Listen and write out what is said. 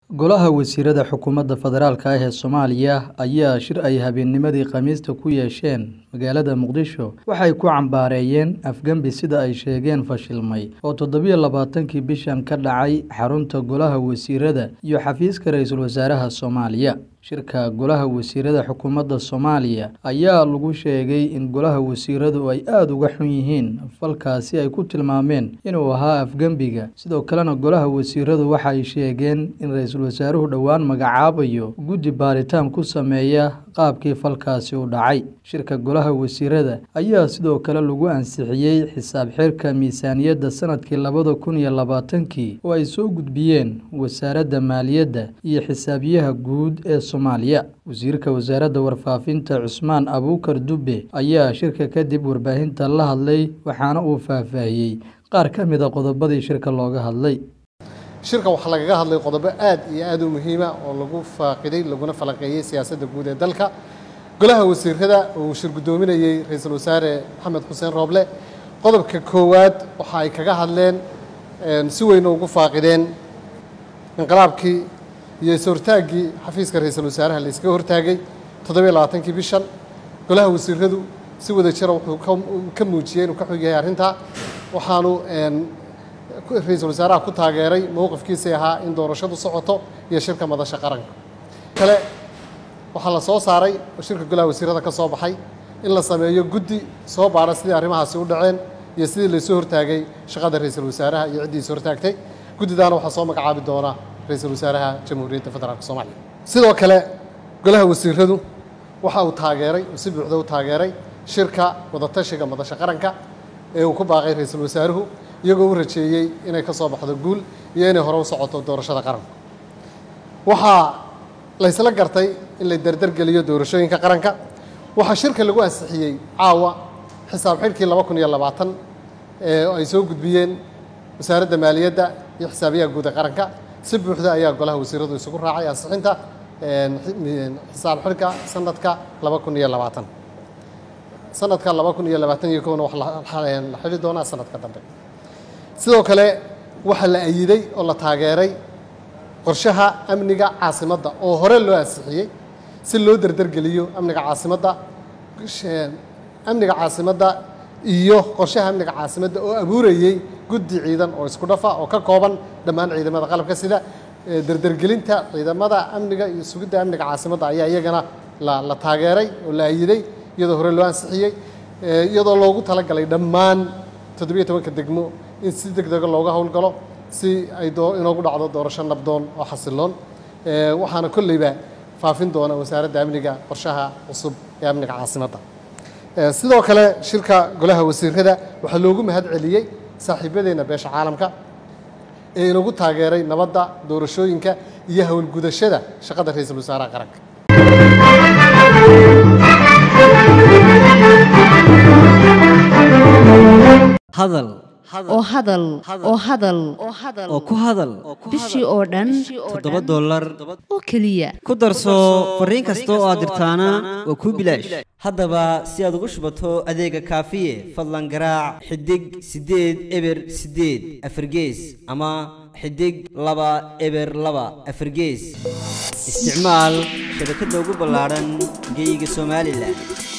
Golaha Wasiirada Xukuumadda Federaalk ah ee Soomaaliya ayaa shir ay habeennimadii Khamiista ku yeesheen magaalada Muqdisho waxay ku cambaareeyeen afgembi sida ay sheegeen fashilmay oo toddobiyo labaatankii bishan ka dhacay xarunta Golaha Wasiirada iyo xafiiska Ra'iisul Wasaaraha Soomaaliya. Shirka Golaha Wasiirada Xukuumadda Soomaaliya ayaa lagu sheegay in Golaha Wasiiradu ay aad uga xun yihiin falkaasi ay ku tilmaameen inuu ahaa afgembiga. Sidoo kalena Golaha Wasiiradu waxa ay sheegeen in Ra'iisul Wasaaruhu dhowaan magacaabayo guddi baaritaan ku sameeya qaabkii falkaasi u dhacay. Shirka Golaha Wasiirada ayaa sidoo kale lagu ansixiyay xisaab xidhka miisaaniyadda sanadkii labada kun iyo labaatankii oo ay soo gudbiyeen Wasaaradda Maaliyadda iyo Xisaabiyaha Guud ee Soomaaliya. Wasiirka Wasaaradda Warfaafinta Cusmaan Abuukar Dube ayaa shirka kadib warbaahinta la hadlay waxaana uu faahfaahiyay qaar ka mid a qodobadii shirka looga hadlay. shirka waxaa lagaga hadlay qodobo aad iyo aad u muhiima oo lagu faaqiday laguna falanqeeyey siyaasadda guud ee dalka golaha wasiirada uu shir guddoominayey ra-iisul wasaare maxamed xuseen rooble qodobka koowaad waxa ay kaga hadleen si weyn ugu faaqideen inqilaabkii iyo is-hortaaggii xafiiska ra-iisul wasaaraha la iskaga hortaagay toddobiyo labaatankii bishan golaha wasiiradu si wada jira wuxuu ka muujiyey inuu ka xog yahay arrintaa waxaanu ra-iisul wasaaraha ku taageeray mowqifkiisii ahaa in doorashadu socoto iyo shirka madasha qaranka kale waxaa la soo saaray oo shirka golaha wasiirada ka soo baxay in la sameeyo guddi soo baara sidii arrimahaasi u dhaceen iyo sidii laysoo hortaagay shaqada ra-iisul wasaaraha iyo ciddii is hortaagtay guddidaana waxaa soo magacaabi doona ra-iisul wasaaraha jamhuuriyadda federaalk soomaaliya sidoo kale golaha wasiiradu waxa uu taageeray uu si buuxda u taageeray shirka wadatashiga madasha qaranka ee uu ku baaqay ra-iisul wasaaruhu iyagoo u rajeeyey inay ka soo baxdo guul iyo inay hore u socoto doorashada qaranka waxaa laysla gartay in la dardargeliyo doorashooyinka qaranka waxaa shirka lagu ansixiyey caawa xisaab xidhkii laba kun iyo labaatan ee ay soo gudbiyeen wasaaradda maaliyadda iyo xisaabiyaha guud ee qaranka si buuxda ayaa golaha wasiiradu isugu raacay ansixinta xisaab xidhka sanadka laba kun iyo labaatan sanadka laba kun iyo labaatan iyo kowna wax la xidhi doonaa sanadka dambe sidoo kale waxaa la ayiday oo la taageeray qorshaha amniga caasimadda oo hore loo ansixiyey si loo dardargeliyo amniga caasimadda amniga caasimadda iyo qorshaha amniga caasimadda oo abuurayey guddi ciidan oo isku dhafa oo ka kooban dhammaan ciidamada qalabka sida dardargelinta ciidamada amniga iyo sugidda amniga caasimadda ayaa iyagana la taageeray oo la ayiday iyadoo hore loo ansixiyey iyadoo loogu talagalay dhammaan toddobiyo tobanka degmo in si deg dega looga howlgalo si ay inoogu dhacdo doorasho nabdoon oo xasiloon waxaana kolleyba faafin doona wasaaradda amniga qorshaha cusub ee amniga caasimadda sidoo kale shirka golaha wasiirada waxaa loogu mahad celiyey saaxiibadeenna beesha caalamka ee inagu taageeray nabadda doorashooyinka iyo howlgudashada shaqada ra-iisul wasaaraha qaranka hadal oo hadal oo hadal oo ku hadal bishii oo dhan toddoba dollar oo keliya ku darso fariin kasta oo aad dirtaana waa kuu bilaash haddaba si aad ugu shubato adeega kaafiye fadlan garaac xidig siddeed eber siddeed afargees ama xidig laba eber laba afargees isticmaal shabakadda ugu ballaadhan geeyiga somalilan